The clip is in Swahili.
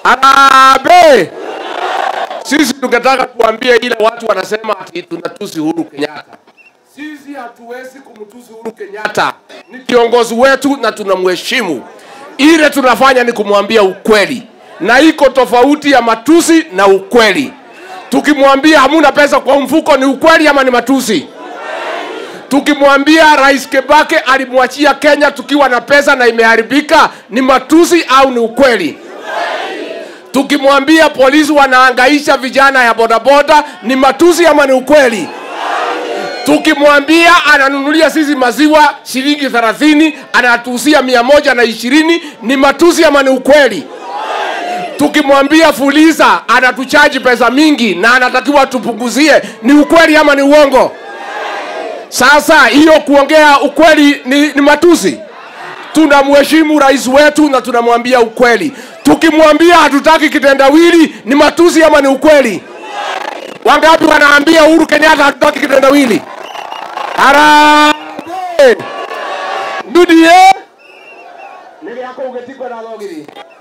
Harambee! Sisi tungetaka kuambia ile watu wanasema ati tunatusi Uhuru Kenyatta. Sisi hatuwezi kumtusi Uhuru Kenyatta, ni kiongozi wetu na tunamheshimu. Ile tunafanya ni kumwambia ukweli, na iko tofauti ya matusi na ukweli. Tukimwambia hamuna pesa kwa mfuko, ni ukweli ama ni matusi? Tukimwambia Rais Kebake alimwachia Kenya tukiwa na pesa na imeharibika, ni matusi au ni ukweli? Tukimwambia polisi wanaangaisha vijana ya bodaboda, ni matusi ama ni ukweli? Tukimwambia ananunulia sisi maziwa shilingi 30 anatuusia mia moja na ishirini, ni matusi ama ni ukweli? Tukimwambia Fuliza anatuchaji pesa mingi na anatakiwa tupunguzie, ni ukweli ama ni uongo? Sasa hiyo kuongea ukweli ni, ni matusi? Tunamheshimu rais wetu na tunamwambia ukweli. Tukimwambia hatutaki kitendawili, ni matusi ama ni ukweli? Wangapi wanaambia Uhuru Kenyatta hatutaki kitendawili? Harambee! Ndudie! Niliako ugetikwa na logiri.